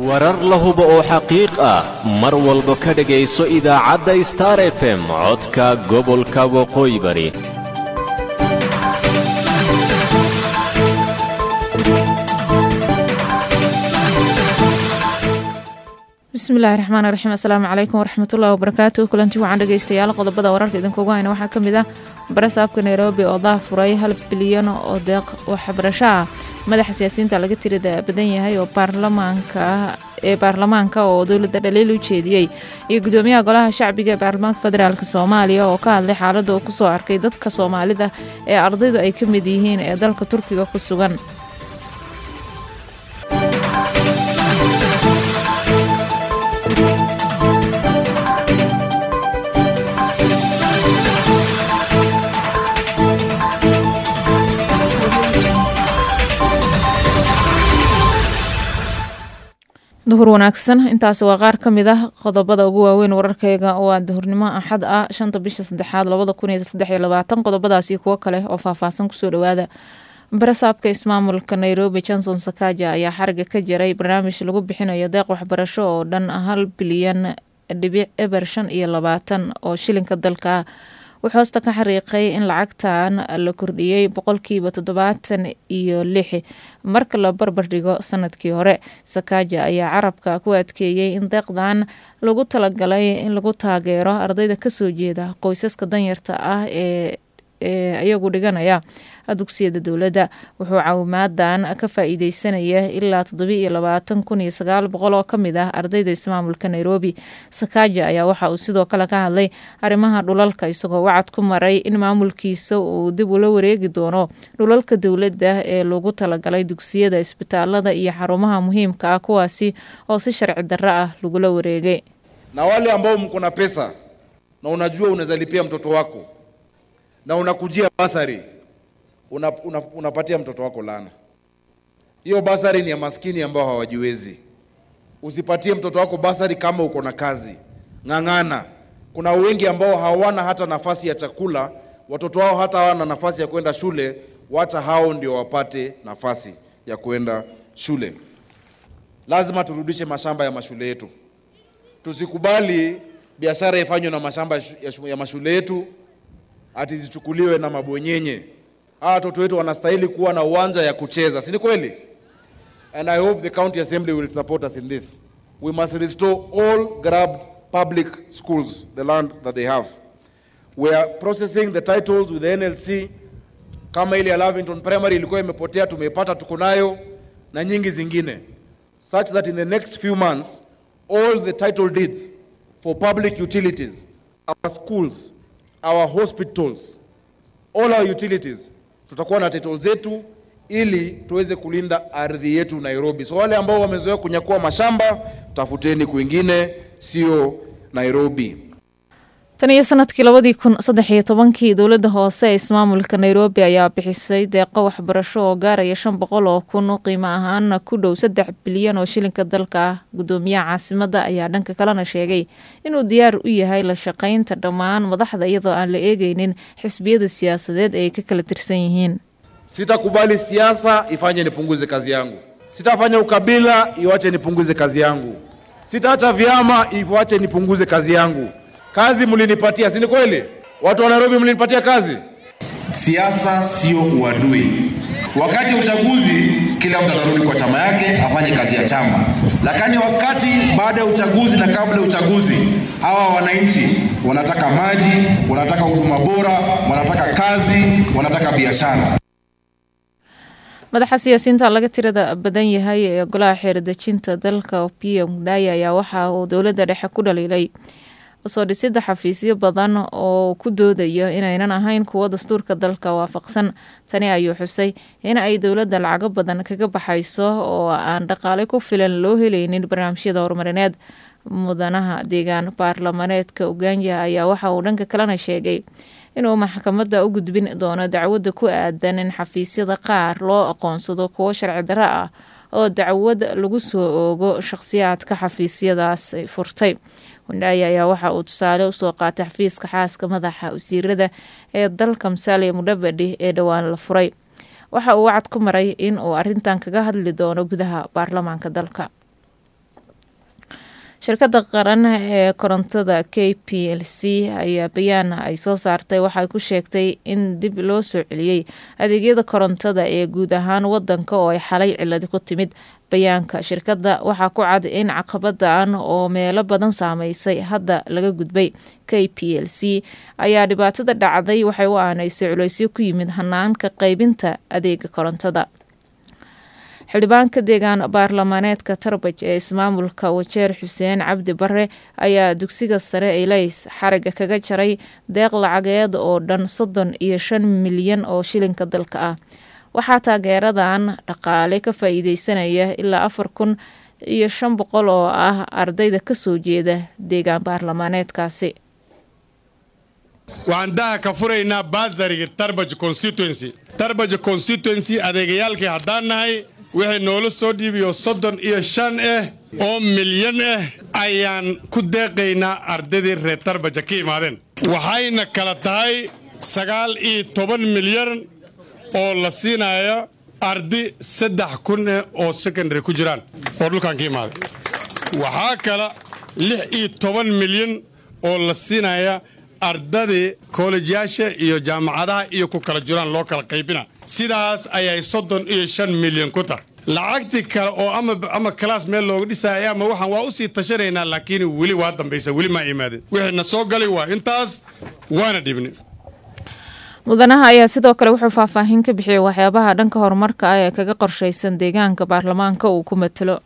warar la hubo oo xaqiiq ah mar walba ka dhegayso idaacadda star f m codka gobolka waqooyi bari bismillahi raxmaan raxiim assalaamu calaykum waraxmatullahi wabarakaatu kulanti waxaan dhegeystayaal qodobada wararka idinkugu hayna waxaa ka mid ah barasaabka nairobi oo daa furay hal bilyan oo deeq waxbarasho ah madaxa siyaasiyiinta laga tirida badan yahay oo baarlamaanka ee baarlamaanka oo dowladda dhaliil u jeediyey iyo gudoomiyaha golaha shacbiga ee baarlamaanka federaalk soomaaliya oo ka hadlay xaaladda uu kusoo arkay dadka soomaalida ee ardaydu ay ka mid yihiin ee dalka turkiga ku sugan duhur wanaagsan intaasi waa qaar ka mid ah qodobada ugu waaweyn wararkeyga waa duhurnimo axad ah shanta bisha saddexaad labada kun iyo saddex iyo labaatan qodobadaasi kuwo kale oo faahfaahsan kusoo dhawaada barasaabka ismaamulka nairobi johnson sakaja ayaa xariga ka jaray barnaamij lagu bixinayo deeq waxbarasho oo dhan hal bilyan dhibic eber shan iyo labaatan oo shilinka dalka ah wuxuu hoosta ka xariiqay in lacagtan la kordhiyey boqolkiiba toddobaatan iyo lix marka la barbardhigo sanadkii hore sakaja ayaa carabka ku adkeeyey in deeqdan lagu talagalay in lagu taageero ardayda kasoo jeeda qoysaska danyarta ah ee ee iyagu dhiganaya dugsiyada dowladda wuxuu caawimaaddan ka faa-iideysanaya ilaa toddobi iyo labaatan kun iyo sagaal boqol oo kamid ah ardayda ismaamulka nairobi sakaja ayaa waxa uu sidoo kale ka hadlay arrimaha dhulalka isagoo wacad ku maray in maamulkiisa uu dib ula wareegi doono dhulalka dowladda ee lagu talagalay dugsiyada isbitaalada iyo xarumaha muhiimka ah kuwaasi oo si sharci darro ah lagula wareegay na wale ambao mko na pesa na unajua unaweza lipia mtoto wako na unakujia basari una, una, unapatia mtoto wako lana. Hiyo basari ni ya maskini ambao hawajiwezi. Usipatie mtoto wako basari kama uko na kazi, ng'ang'ana. Kuna wengi ambao hawana hata nafasi ya chakula, watoto wao hata hawana nafasi ya kwenda shule, wacha hao ndio wapate nafasi ya kwenda shule. Lazima turudishe mashamba ya mashule yetu. Tusikubali biashara ifanywe na mashamba ya mashule yetu ati zichukuliwe na mabwenyenye. Hawa watoto wetu wanastahili kuwa na uwanja ya kucheza, si ni kweli? And I hope the county assembly will support us in this. We must restore all grabbed public schools, the land that they have. We are processing the titles with the NLC. Kama ile ya Lavington Primary ilikuwa imepotea, tumeipata, tuko nayo na nyingi zingine, such that in the next few months all the title deeds for public utilities, our schools, our hospitals, all our utilities tutakuwa na title zetu ili tuweze kulinda ardhi yetu Nairobi. So wale ambao wamezoea kunyakua mashamba, tafuteni kwingine, sio Nairobi. tan iyo sanadkii labadii kun saddex iyo tobankii dowladda hoose ee ismaamulka nairobi ayaa bixisay deeqo waxbarasho oo gaaraya shan boqol oo kun qiimo ahaana ku dhow saddex bilyan oo shilinka dalka ah gudoomiyaha caasimadda ayaa dhanka kalena sheegay inuu diyaar u yahay la shaqaynta dhammaan madaxda iyadoo aan la eegeynin xisbiyada siyaasadeed ay ka kala tirsan yihiin Sitakubali siasa ifanye nipunguze kazi yangu, sitafanya ukabila iwache nipunguze kazi yangu, sitaacha vyama iwache nipunguze kazi yangu. Kazi mlinipatia, si ni kweli? Watu wa Nairobi mlinipatia kazi. Siasa sio uadui. Wakati wa uchaguzi, kila mtu atarudi kwa chama yake afanye kazi ya chama, lakini wakati baada ya uchaguzi na kabla ya uchaguzi, hawa wananchi wanataka maji, wanataka huduma bora, wanataka kazi, wanataka biashara. madaxa siyaasiyiinta laga tirada badan yahay ee golaha xeerdejinta dalka opiyo mudhaya ayaa waxa uu dowladda dhexe ku dhaliilay soo dhisida xafiisyo badan oo ku doodayo inaynan ahayn kuwo dastuurka dalka waafaqsan tani ayuu xusay in ay dowladda lacago badan kaga baxayso oo aan dhaqaale ku filan loo helaynin barnaamijyada horumarineed mudanaha deegaan baarlamaneedka uganja ayaa waxa uu dhanka kalena sheegay inuu maxkamadda u gudbin doono dacwadda ku aadan in xafiisyada qaar loo aqoonsado kuwo sharci darro ah oo dacwad lagu soo oogo shaqhsiyaadka xafiisyadaas furtay wandhaaye ayaa waxa uu tusaale usoo qaatay xafiiska xaaska madaxa wasiirada ee dalka musaaliya mudhabadhi ee dhowaan la furay waxa uu wacad ku maray in uu arintan kaga hadli doono gudaha baarlamaanka dalka shirkadda qaran ee korontada k p l c ayaa bayaan ay soo saartay waxay ku sheegtay in dib loo soo celiyey adeegyada korontada ee guud ahaan wadanka oo ay xalay ciladi ku timid bayaanka shirkadda waxaa ku cad in caqabadan oo meelo badan saameysay hadda laga gudbay k p l c ayaa dhibaatada dhacday waxay u aaneysay culeysyo ku yimid hanaanka qeybinta adeega korontada xildhibaanka deegaan baarlamaaneedka tarbaj ee ismaamulka wajeer xuseen cabdi bare ayaa dugsiga sare elays xariga kaga jaray deeq lacageed oo dhan soddon iyo shan milyan oo shilinka dalka ah waxaa taageeradan dhaqaale ka faa-iideysanaya ilaa afar kun iyo shan boqol oo ah ardayda kasoo jeeda deegaan baarlamaaneedkaasi waxaan daha ka furaynaa baasariga tarbaj constituency tarbaj constituency adeegayaalkii haddaan nahay wixii noola soo dhiibiyo soddon iyo shan ah oo milyan ah ayaan ku deeqaynaa ardaydii reer tarbaja ka imaadeen waxayna kala tahay sagaal iyo toban milyan oo la siinaya ardi saddex kun ah oo secondary ku jiraan oo dhulkan ka imaaday waxaa kala lix iyo toban milyan oo la siinaya ardadii koolejyaasha iyo jaamacadaha iyo ku kala jiraan loo kala qaybina sidaas ayay soddon iyo shan milyan ku tahay lacagtii kale oo ama kalaas meel looga dhisaya ama waxaan waa u sii tashanaynaa laakiin weli waa dambaysa weli maa imaadeen wixii na soo galay waa intaas waana dhibni mudanaha ayaa sidoo kale wuxuu faahfaahin ka bixiyey waxyaabaha dhanka horumarka ah ee kaga qorshaysan deegaanka baarlamaanka uu ku matalo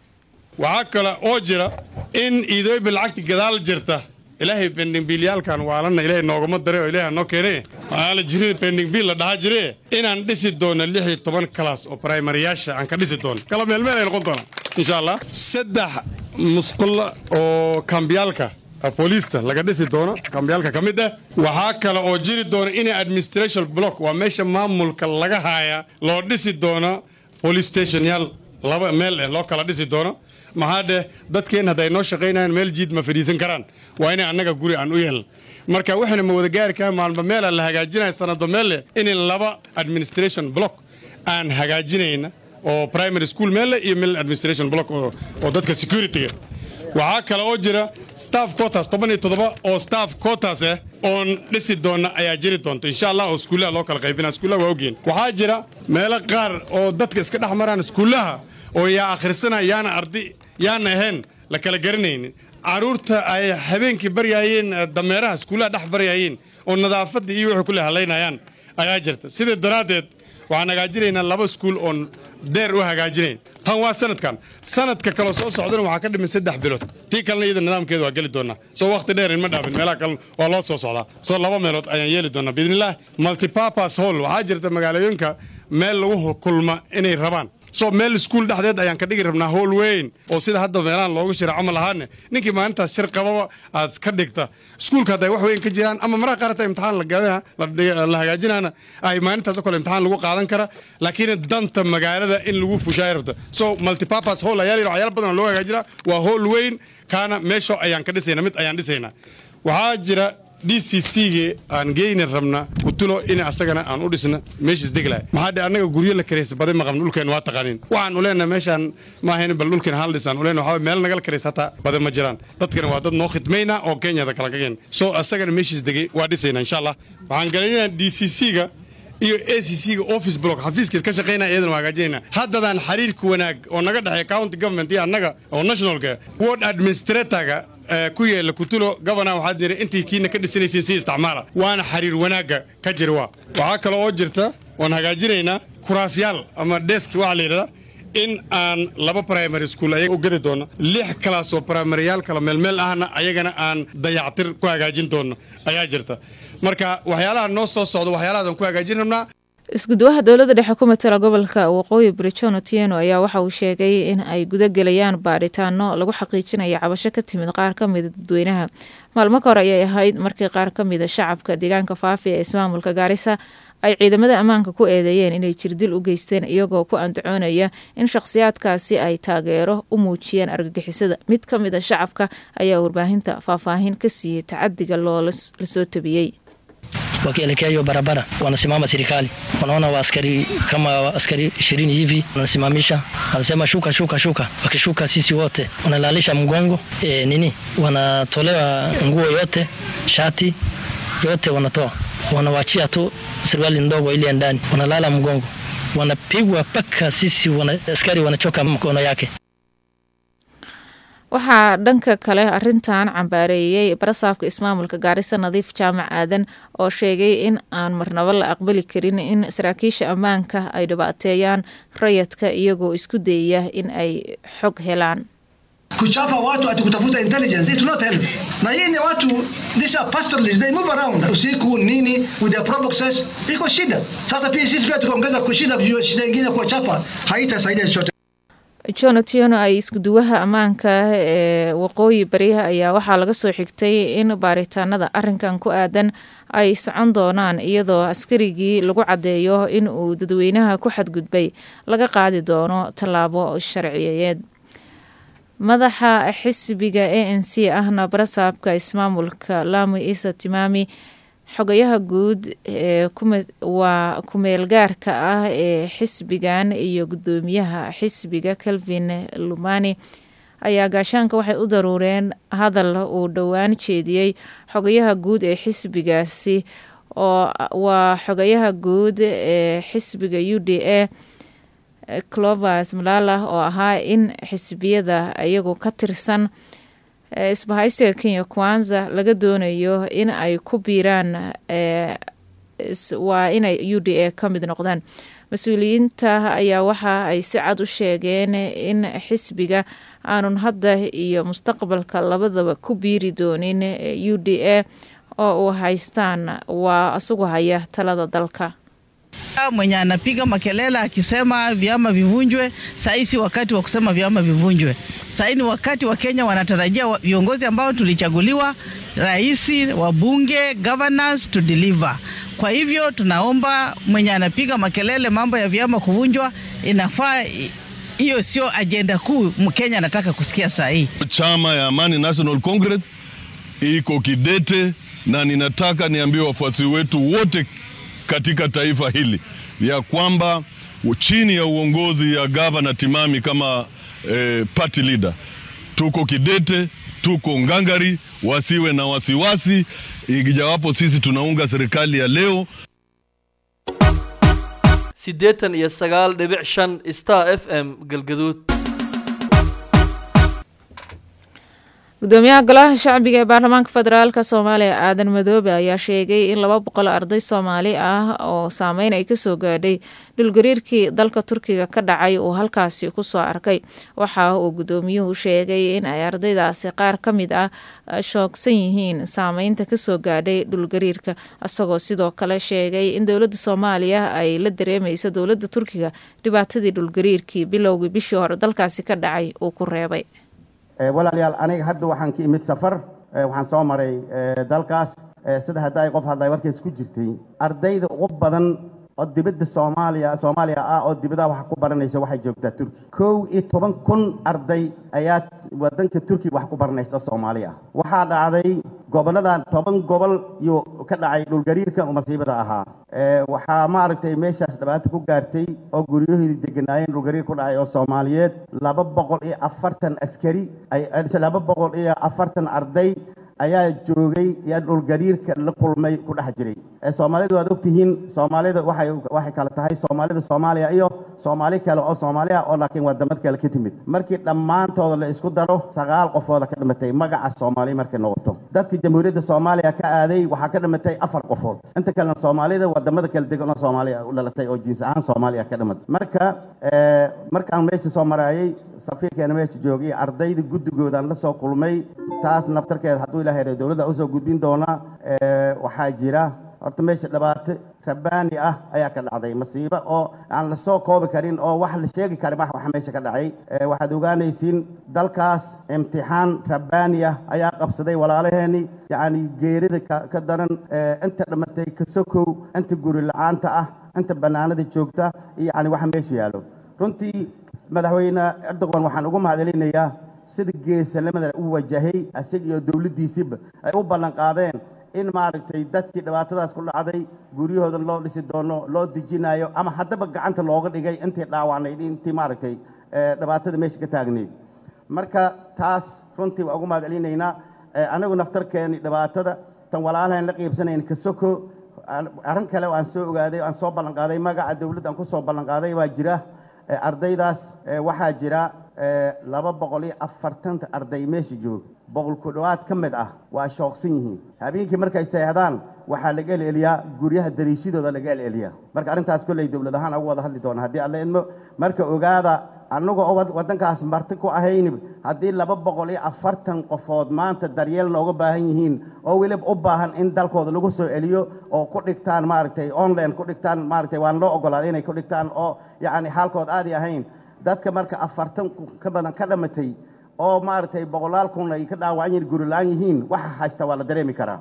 waxaa kale oo jira in iidooyba lacagti gadaal jirta ilaahay bendingbiilyaalkan waalana ilaahay noogama daray oo ilaahay noo keenay aala jirin bendingbiil la dhahaa jire inaan dhisi doono lix iyo toban kalaas oo primariyaasha aan ka dhisi doono kala meelmeel ay noqon doonaa insha allah saddex musqulla oo kambiyaalka booliista laga dhisi doono kambiyaalka ka mid ah waxaa kale oo jiri doona in administration block waa meesha maamulka laga haaya loo dhisi doono police station yaal laba meel eh loo kala dhisi doono maxaa dheh dadkeen hadday noo shaqaynayaan meel jiid ma fadhiisan karaan waa inay annaga guri aan u yeeln marka waxayna ma wada gaari karaa maalba meela la hagaajinaya sanado meel leh in laba administration block aan hagaajinayna oo primary school meel leh iyo meel administration block oo dadka securityga waxaa kale oo jira staff quotas toban iyo toddoba oo staff quotas ah oon dhisi doona ayaa jiri doonta insha allah oo iskuullaha loo kala qaybina iskuullaha waa ogyihin waxaa jira meelo qaar oo dadka iska dhex maraan iskuullaha oo yaa akhrisana yaana ardi yaana ahayn la kala garanaynin carruurta ay habeenkii baryaayeen dameeraha iskuullaha dhex baryaayeen oo nadaafadda iyo wixii kule halaynayaan ayaa jirta sidaa daraaddeed waxaan hagaajinaynaa laba iskuul oon deer u hagaajinayn tan waa sanadkan sanadka kaloo soo socdana waxaa ka dhiman saddex bilood tii kalena iyada nidaamkeeda waa geli doonaa soo wakhti dheer inma dhaafin meelaha kalena waa loo soo socdaa soo laba meelood ayaan yeeli doonaa biidnillaah multipurpose hall waxaa jirta magaalooyinka meel lagu kulma inay rabaan so meel iskuul dhexdeed ayaan ka dhigi rabnaa howl weyn oo sida hadda meelahan loogu shira camal ahaane ninkii maalintaas shir qababa aad ka dhigta iskuulka hadday wax weyn ka jiraan ama maraha qaar hataa imtixaan la hagaajinaana ay maalintaas oo kale imtixaan lagu qaadan kara laakiin danta magaalada in lagu fushaay rabta so multipurpose hall ayaa layidhi waxyaala badan oo loo hagaajinaa waa howl weyn kaana meesho ayaan ka dhisaynaa mid ayaan dhisaynaa waxaa jira d c c-ga aan geyni rabna kutulo in asagana aan u dhisna meeshiis deglahay maxaa dhe annaga guryo la karaysa baday ma qabno dhulkeen waa taqaanin waxaan u leenahay meeshaan ma ahayn bal dhulkeen hal dhisaan u leenahay waxaa meel nagala karaysa hataa baday ma jiraan dadkana waa dad noo khidmayna oo kenyada kala kageen soo asagana meeshiis degay waa dhisayna insha allah waxaan galaynayaa d c c-ga iyo a c c-ga office block xafiiskiis ka shaqaynaya iyadana waa hagaajinayna haddadaan xiriirka wanaag oo naga dhexeeya county government iyo annaga oo nationalka ward administratorga ku yeela kutulo gobana waxaad jira intii kiina ka dhisanaysiin si isticmaala waana xiriir wanaagga ka jira waa waxaa kale oo jirta waan hagaajinaynaa kuraasyaal ama desk waxaa la yidhahdaa in aan laba primary school ayaga u gadi doono lix kalaas oo primaryyaal kala meelmeel ahna ayagana aan dayactir ku hagaajin doono ayaa jirta marka waxyaalaha noo soo socda waxyaalahaas aan ku hagaajin rabnaa isgudwaha dowladda dhexe ku matala gobolka waqooyi brijon otieno ayaa waxa uu sheegay in ay gudagelayaan baadhitaano lagu xaqiijinaya cabasho ka timid qaar ka mida dadweynaha maalmo ka hor ayay ahayd markii qaar ka mida shacabka deegaanka faafi ee ismaamulka gaarisa ay ciidamada ammaanka ku eedeeyeen inay jirdil u geysteen iyagoo ku andacoonaya in shakhsiyaadkaasi ay taageero u muujiyeen argagixisada mid ka mida shacabka ayaa warbaahinta faahfaahin ka siiyey tacadiga loo lasoo tabiyey wakielekea hiyo barabara wanasimama serikali, wanaona wa askari kama askari ishirini hivi wanasimamisha, wanasema shuka, shuka, shuka. Wakishuka sisi wote wanalalisha mgongo e, nini, wanatolewa nguo yote, shati yote wanatoa, wanawachia tu suruali ndogo ile ndani, wanalala mgongo, wanapigwa mpaka sisi wana, askari wanachoka mkono yake. waxaa dhanka kale arintan cambaareeyey barasaafka ismaamulka gaarisa nadiif jaamac aadan oo sheegay in aan marnabo la aqbali karin in saraakiisha ammaanka ay dhibaateeyaan rayadka iyagoo isku dayaya in ay xog helaan kuchapa watu ati kutafuta intelligence it will not help na hii ni watu these are pastoralists they move around usiku nini with their proboxes iko shida sasa pia sisi pia tukaongeza kushida juu shida ingine kuwachapa haitasaidia chochote john otiono ay iskuduwaha ammaanka ee waqooyi bariha ayaa waxaa laga soo xigtay in baaritaanada arinkan ku aadan ay socon doonaan iyadoo askarigii lagu caddeeyo in uu dadweynaha ku xadgudbay laga qaadi doono tallaabo sharciyeed madaxa xisbiga a n c ahna barasaabka ismaamulka lamu isa timaami xogayaha guud ee waa ku-meelgaarka ah ee xisbigan iyo guddoomiyaha xisbiga calvin lumani ayaa gaashaanka waxay u daruureen hadal uu dhowaan jeediyey xogayaha guud ee xisbigaasi oo waa xogayaha guud ee xisbiga u d a clovers malala oo ahaa in xisbiyada iyagu ka tirsan isbahaysiga kenya kwanza laga doonayo in ay ku biiraan waa inay u d a ka mid noqdaan mas-uuliyiinta ayaa waxa ay si cad u sheegeen in xisbiga aanun hadda iyo mustaqbalka labadaba ku biiri doonin u d a oo uu haystaan waa isagu haya talada dalka mwenye anapiga makelele akisema vyama vivunjwe. Sahii si wakati wa kusema vyama vivunjwe. Sahii ni wakati wa Kenya wanatarajia viongozi ambao tulichaguliwa, rais, wabunge, governors to deliver. Kwa hivyo tunaomba mwenye anapiga makelele mambo ya vyama kuvunjwa, inafaa hiyo sio ajenda kuu Mkenya anataka kusikia saa hii. Chama ya Amani National Congress iko kidete, na ninataka niambie wafuasi wetu wote katika taifa hili ya kwamba chini ya uongozi ya gavana Timami kama eh, party leader tuko kidete, tuko ngangari, wasiwe na wasiwasi, ijawapo sisi tunaunga serikali ya leo. siddeetan iyo sagaal dhibic shan star f m galgaduud gudoomiyaha golaha shacbiga ee baarlamaanka federaalk soomaaliya aadan madoobe ayaa sheegay in laba boqol arday soomaali ah oo saameyn ay kasoo gaadhay dhulgariirkii dalka turkiga ka dhacay uu halkaasi kusoo arkay waxa uu gudoomiyuhu sheegay in ay ardaydaasi qaar ka mid ah shoogsan yihiin saameynta kasoo gaadhay dhulgariirka isagoo sidoo kale sheegay in dowladda soomaaliya ay la dareemeyso dowladda turkiga dhibaatadii dhulgariirkii bilowgii bishii hore dalkaasi ka dhacay uu ku reebay walaalayaal aniga hadda waxaan ka imid safar waxaan soo maray dalkaas sida hadda ay qof hadlay warkays ku jirtay ardayda ugu badan oo dibadda soomaaliya soomaaliya ah oo dibadaha wax ku baranaysa waxay joogtaa turki kow iyo toban kun arday ayaa wadanka turkiga wax ku baranaysa oo soomaali ah waxaa dhacday goboladan toban gobol yuu ka dhacay dhulgariirka oo masiibada ahaa waxaa maaragtay meeshaas dhibaato ku gaartay oo guryahoodii deganaayeen dhulgariir ku dhacay oo soomaaliyeed laba boqol iyo afartan askari laba boqol iyo afartan arday ayaa joogay yaa dhulgariirka la kulmay ku dhex jiray soomaalidu waad ogtihiin soomaalida waxay waxay kala tahay soomaalida soomaaliya iyo soomaali kale oo soomaali ah oo laakiin wadamad kale ka timid markii dhammaantooda la isku daro sagaal qofooda ka dhimatay magaca soomaali markay noqoto dadka jamhuuriyadda soomaaliya ka aaday waxaa ka dhimatay afar qofood inta kalena soomaalida wadamada kala degan oo soomaaliya u dhalatay oo jiins ahaan soomaaliya ka dhimatay marka markaan meesha soo maraayay safiirkeena meesha joogay ardayda guddigoodaan la soo kulmay taas naftarkeeda hadduu ilahay dha dowladda usoo gudbin doonaa waxaa jira horta meesha dhibaato rabbaani ah ayaa ka dhacday masiibo oo aan lasoo koobi karin oo wax la sheegi karin wax waxa meesha ka dhacay waxaad ogaanaysiin dalkaas imtixaan rabbaani ah ayaa qabsaday walaalaheeni yacni geerida ka daran inta dhimatay ka sokow inta guri la-aanta ah inta bannaanada joogta iyo yacni waxa meesha yaallo runtii madaxweyne erdogan waxaan ugu mahadcelinayaa sida geesanimada u wajahay isaga iyo dowladdiisiba ay u ballan qaadeen in maaragtay dadkii dhibaatadaas ku dhacday guryahoodan loo dhisi doono loo dejinayo ama haddaba gacanta looga dhigay intii dhaawacnayd intii maaragtay dhibaatada meesha ka taagnayd marka taas runtii waa ugu mahad celinaynaa anagu naftarkeeni dhibaatada tan walaalahan la qiibsanayn kasoko arrin kale aan soo ogaaday aan soo ballanqaaday magaca dowladda aan ku soo ballanqaaday waa jira ardaydaas waxaa jira laba boqol iyo afartanta arday meesha jooga boqol ku dhowaad ka mid ah waa shooqsan yihiin habeenkii markay seexdaan waxaa laga elceliyaa guryaha dariishadooda laga elceliyaa marka arrintaas kolley dowlad ahaan ugu wada hadli doona haddii alla idmo marka ogaada annaga oo waddankaas marti ku ahayni haddii laba boqol iyo afartan qofood maanta daryeel nooga baahan yihiin oo weliba u baahan in dalkooda lagu soo celiyo oo ku dhigtaan maaragtay online ku dhigtaan maaragtay waan loo ogolaaday inay ku dhigtaan oo yacni xaalkood aadi ahayn dadka marka afartan ka badan ka dhamatay oo maaragtay boqolaal kun ay ka dhaawacan yihiin guri la-aan yihiin waxa haysta waa la dareemi karaa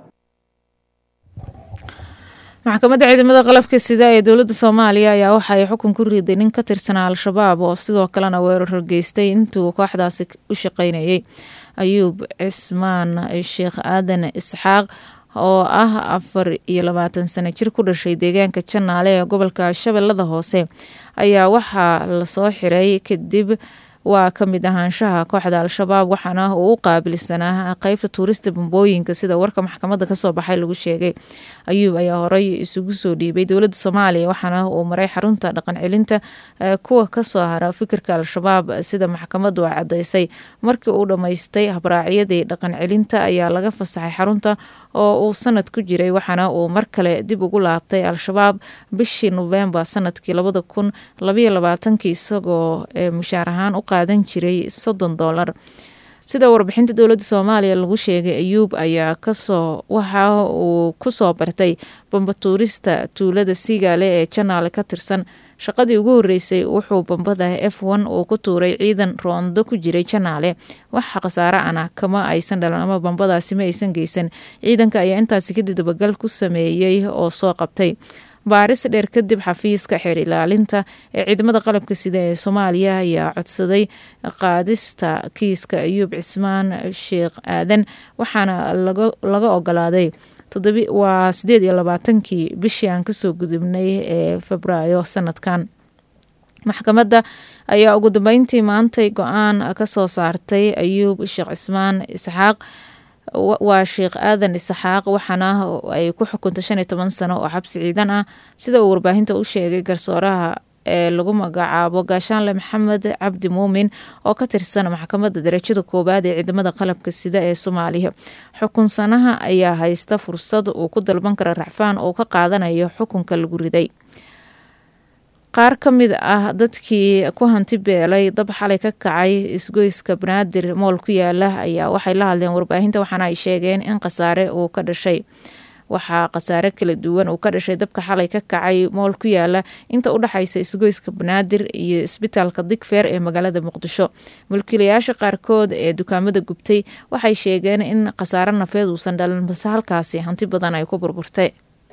maxkamadda ciidamada qalabka sida ee dowladda soomaaliya ayaa waxa ay xukun ku riday nin ka tirsanaa al-shabaab oo sidoo kalena weerar geystay intuu kooxdaasi u shaqaynayay ayuub cismaan sheekh aadan isxaaq oo ah afar iyo labaatan sano jir ku dhashay deegaanka janaale ee gobolka shabeellada hoose ayaa waxaa lasoo xiray kadib waa ka mid ahaanshaha kooxda al-shabaab waxaana uu u qaabilsanaa qeybta tuurista bambooyinka sida warka maxkamadda kasoo baxay lagu sheegay ayuub ayaa horey isugu soo dhiibay dowladda soomaaliya waxaana uu maray xarunta dhaqan celinta kuwa kasoo hara fikirka al-shabaab sida maxkamaddu ay cadaysay markii uu dhammaystay habraacyadii dhaqan celinta ayaa laga fasaxay xarunta oo uu sanad ku jiray waxaana uu mar kale dib ugu laabtay al-shabaab bishii nofembar sanadkii labada kun labayo labaatankii isagoo mushaar ahaan u qaadan jiray soddon doolar sida warbixinta dowladda soomaaliya lagu sheegay ayuub ayaa kasoo waxa uu kusoo bartay bambatuurista tuulada siigaale ee janaale ka tirsan shaqadii ugu horeysay wuxuu bambada f one uu ku tuuray ciidan roondo ku jiray janaale waxa khasaare ana kama aysan dhalan ama bambadaasi ma aysan geysan ciidanka ayaa intaasi kadib dabagal ku sameeyey oo soo qabtay baaris dheer kadib xafiiska xeer ilaalinta ee ciidamada qalabka sida ee soomaaliya ayaa codsaday qaadista kiiska ayuub cismaan sheekh aadan waxaana laga ogolaaday waa sideed iyo labaatankii bishii aan kasoo gudubnay ee febraayo sanadkan maxkamadda ayaa ugu dambeyntii maantay go-aan kasoo saartay ayuub sheekh cismaan isxaaq waa sheekh aadan isxaaq waxaana ay ku xukuntay shan iyo toban sano oo xabsi ciidan ah sida uu warbaahinta u sheegay garsooraha ee lagu magacaabo gaashaanle maxamed cabdi muumin oo ka tirsan maxkamadda darajada koowaad ee ciidamada qalabka sida ee soomaaliya xukunsanaha ayaa haysta fursad uu ku dalban kara racfaan oo ka qaadanayo xukunka lagu riday qaar ka mid ah dadkii ku hanti beelay dab xalay ka kacay isgoyska banaadir mool ku yaala ayaa waxay la hadleen warbaahinta waxaana ay sheegeen in khasaare uu ka dhashay waxaa khasaare kala duwan uu ka dhashay dabka xalay ka kacay mool ku yaala inta u dhexaysa isgoyska banaadir iyo isbitaalka digfeer ee magaalada muqdisho mulkiilayaasha qaarkood ee dukaamada gubtay waxay sheegeen in khasaare nafeed uusan dhalin balse halkaasi hanti badan ay ku burburtay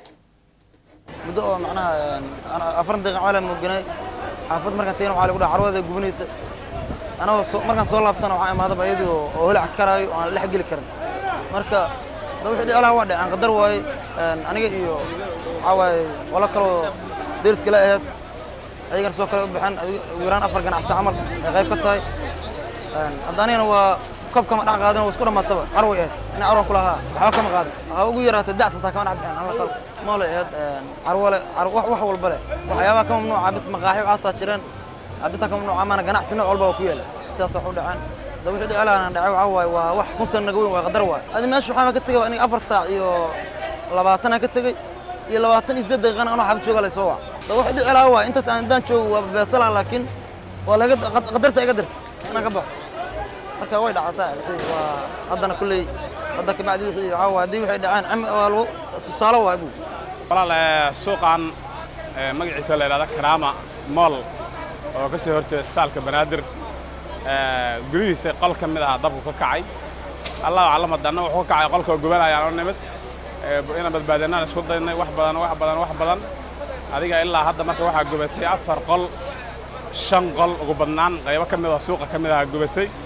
muddo oo macnaha afaran daqiiqa camal aan mooganay xaafad markaan tagana waxaa lagu dhaha carwada gubanaysa anagoo markaan soo laabtana waxaa imaadaba iyadii oo holac karaayo oo aan dhex geli karin marka da wixii dhici lahaa waa dhaceen qadar waaye aniga iyo waxaa waaye qolo kaloo deriska la ahayd ayagana soo kale u baxeen ugu yaraan afar ganacsi camal ay qayb ka tahay hadda anigana waa kob kama dhex qaadin oo isku dhammaataba carway ahayd ina carwan kulahaa waxba kama qaadin ha ugu yaraata dacsataa kama dhex bixeen alla qal moolay ahayd carwale wax walba leh waxyaabaha ka mamnuuca bis maqaaxi waxaasaa jireen bisa ka mamnuuca maana ganacsi nooc walba waa ku yaala sidaas wax u dhaceen da wixii dhici lahaan dhacay waxaa waaye waa wax kun sana naga weyn waa qadar waay adi meesha waxaa ka tegay aniga afar saac iyo labaatanaa ka tegey iyo labaatan iyo siddeed daqiiqana anoo xaafid jooga laysoo wac da wixii dhici lahaa waay intaas aan daan joogo waa beesalaan laakiin waa laga qadarta iga dirta inaan ka baxo marka way dhacaa saaxib waa haddana kulley hadda kabacdi wixii waxaa waaye haddii waxay dhaceen waa lagu tusaale waay buu walaal suuqan magaciisa la yidhahda karaama mool oo ka soo horjeeda istaalka banaadir gudihiisa qol ka mid ahaa dabku ka kacay allahu aclam haddana wuxuu ka kacay qolkoo gubanayaan oo nimid inaan badbaadinaan isku daynay wax badan wax badan wax badan adiga ilaa hadda marka waxaa gubatay afar qol shan qol ugu badnaan qaybo ka mid oo suuqa ka mid ahaa gubatay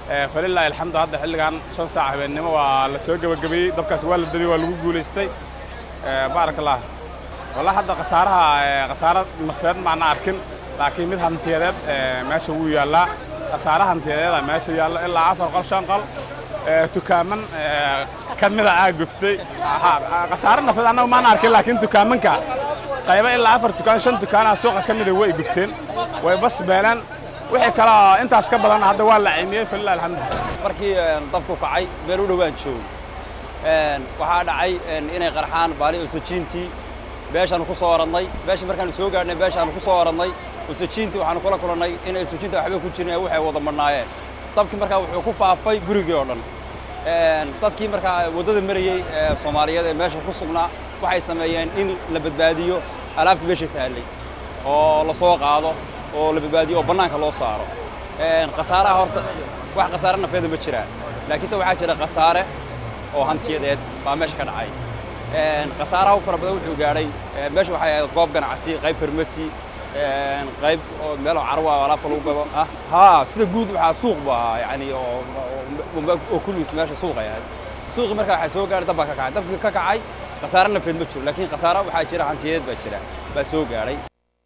falilaahi alxamdu hadda xilligan shan saac habeennimo waa la soo gebagabeeyey dabkaas waa la dabiyey waa lagu guulaystay baaraka allah wallah hadda khasaaraha khasaaro nafeed maana arkin laakiin mid hantiyadeed meesha wuu yaallaa khasaare hantiyadeeda meesha yaalla ilaa afar qol shan qol tukaaman ka mida aa gubtay khasaare nafeed annagu maana arkin laakiin tukaamanka qaybo ilaa afar tukaan shan tukaanaa suuqa ka mida way gubteen way bas beelaan wixii kaloo intaas ka badan hadda waa la cimiyey falilah alxamdu markii dabku kacay meel u dhowaan joog waxaa dhacay inay qarxaan baali osojiintii beeshaanu ku soo orannay beesha markaanu soo gaadhnay beeshaanu ku soo orannay osojiintii waxaanu kula kulannay inay osojiinta waxba ku jirin waxay wada madhnaayeen dabkii markaa wuxuu ku faafay gurigii oo dhan dadkii markaa waddada marayey soomaaliyeed ee meesha ku sugnaa waxay sameeyeen in la badbaadiyo alaabtii meesha taallay oo la soo qaado oo la badbaadiyo oo bannaanka loo saaro khasaaraha horta wax khasaare nafeeda ma jiraan laakiinse waxaa jira khasaare oo hantiyadeed baa meesha ka dhacay khasaaraha u fara badan wuxuu gaadhay meesha waxay ahayd goob ganacsi qayb farmasi qayb oo meelo carwa alaabta lagu gado ah haa sida guud waxaa suuq bu ahaa yani oo kulligiis meesha suuqay ahayd suuqii markaa waxaa soo gaadhay dab baa ka kacay dabkii ka kacay khasaare nafeed ma jiro laakiin khasaare waxaa jira hantiyadeed baa jira baa soo gaadhay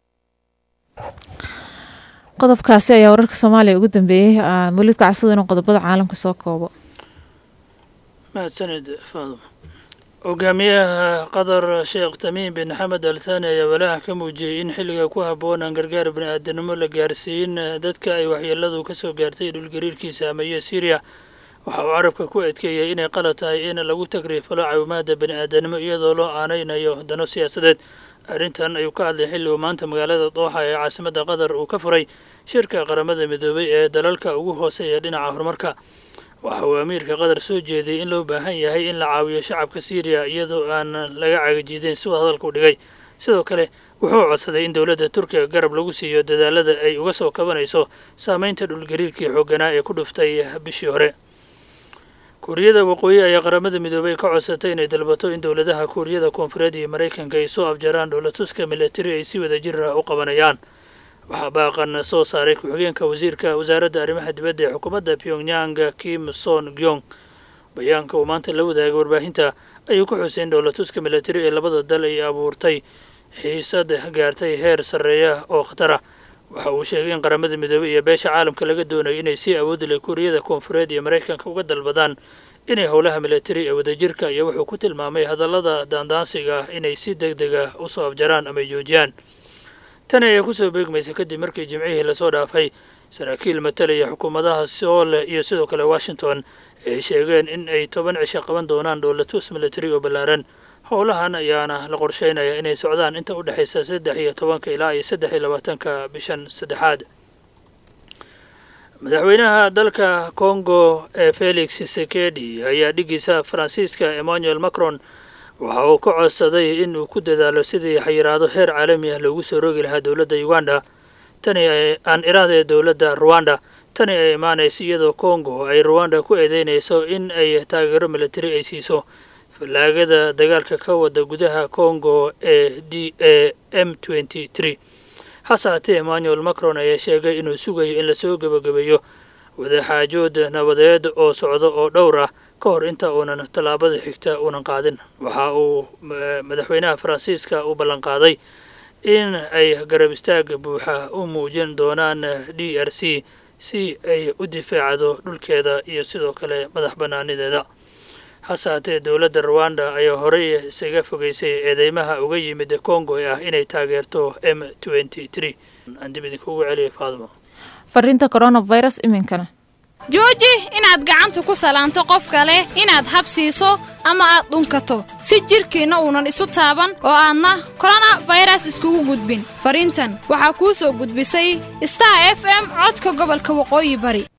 qodobkaasi ayaa wararka soomaaliya ugu dambeeyey mawlid kacsada inuu qodobada caalamka soo koobo mahadsanid faadum hogaamiyaha qatar sheekh tamiim bin xamed al thani ayaa walaaha ka muujiyey in xilliga ku habboon aan gargaar bani-aadanimo la gaarsiin dadka ay waxyeeladu ka soo gaartay dhulgariirkii saameeye syriya waxa uu carabka ku adkeeyey inay qalad tahay in lagu takriifalo caawimaada bani-aadanimo iyadoo loo aanaynayo dano siyaasadeed arrintan ayuu ka hadlay xilli uu maanta magaalada dooxa ee caasimadda qatar uu ka furay shirka qaramada midoobay ee dalalka ugu hooseeya dhinaca horumarka waxa uu amiirka qatar soo jeediyey in loo baahan yahay in la caawiyo shacabka syriya iyadoo aan laga cagajiideen siduu hadalka u dhigay sidoo kale wuxuu codsaday in dowladda turkiga garab lagu siiyo dadaalada ay uga soo kabanayso saameynta dhulgariirkii xoogganaa ee ku dhuftay bishii hore kuuriyada waqooyi ayaa qaramada midoobay ka codsatay inay dalbato in dowladaha kuuriyada koonfureed iyo maraykanka ay soo afjaraan dhoolatuska milatari ay si wada jir ah u qabanayaan waxaa baaqan soo saaray ku-xigeenka wasiirka wasaaradda arrimaha dibadda ee xukuumadda pyongyang kim son gyong bayaanka uu maanta la wadaagay warbaahinta ayuu ku xusay in dhoolatuska milatari ee labada dal ay abuurtay xiisad gaartay heer sarreeya oo khatar ah waxa uu sheegay in qaramada midoobey iyo beesha caalamka laga doonayo inay si awood leh kuuriyada koonfureed iyo maraykanka uga dalbadaan inay howlaha milatari ee wadajirka iyo wuxuu ku tilmaamay hadallada daandaansiga ah inay si deg deg ah u soo afjaraan ama ay joojiyaan tani ayaa kusoo beegmaysa kadib markii jimcihii lasoo dhaafay saraakiil matalaya xukuumadaha soole iyo sidoo kale washington ay sheegeen in ay toban cisho qaban doonaan dhoolatus milatari oo ballaaran howlahan ayaana la qorsheynaya inay socdaan inta u dhexaysa saddex iyo tobanka ilaa iyo saddex iyo labaatanka bishan saddexaad madaxweynaha dalka congo ee felix sekedi ayaa dhigiisa faransiiska emmanuel macron waxa uu ka codsaday in uu ku dadaalo sidii xayiraado heer caalami ah loogu soo rogi lahaa dowladda uganda tani aan iraadee dowladda ruwanda tani ay imaanaysa iyadoo congo ay ruwanda ku eedeynayso in ay taageero milatari ay siiso fallaagada dagaalka ka wada gudaha congo ee d a m twenty three hase haatee emmanuel macron ayaa sheegay inuu sugayo in lasoo gebagabeeyo wadaxaajood nabadeed oo socdo oo dhowr ah ka hor inta uunan tallaabada xigta uunan qaadin waxa uu madaxweynaha faransiiska u ballanqaaday in ay garab istaag buuxa u muujin doonaan d r c si ay u difaacdo dhulkeeda iyo sidoo kale madax bannaanideeda hase haatee dowladda ruwanda ayaa horey isaga fogeysay eedeymaha uga yimid congo ee ah inay taageerto m twenty three aan dib idinkugu celiyay faadimo fariinta coronavirus iminkana jooji inaad gacanta ku salaanto qof kale inaad habsiiso ama aad dhunkato si jidhkiinna uunan isu taaban oo aadna koronafayras iskugu gudbin fariintan waxaa kuu soo gudbisay star f m codka gobolka waqooyi bari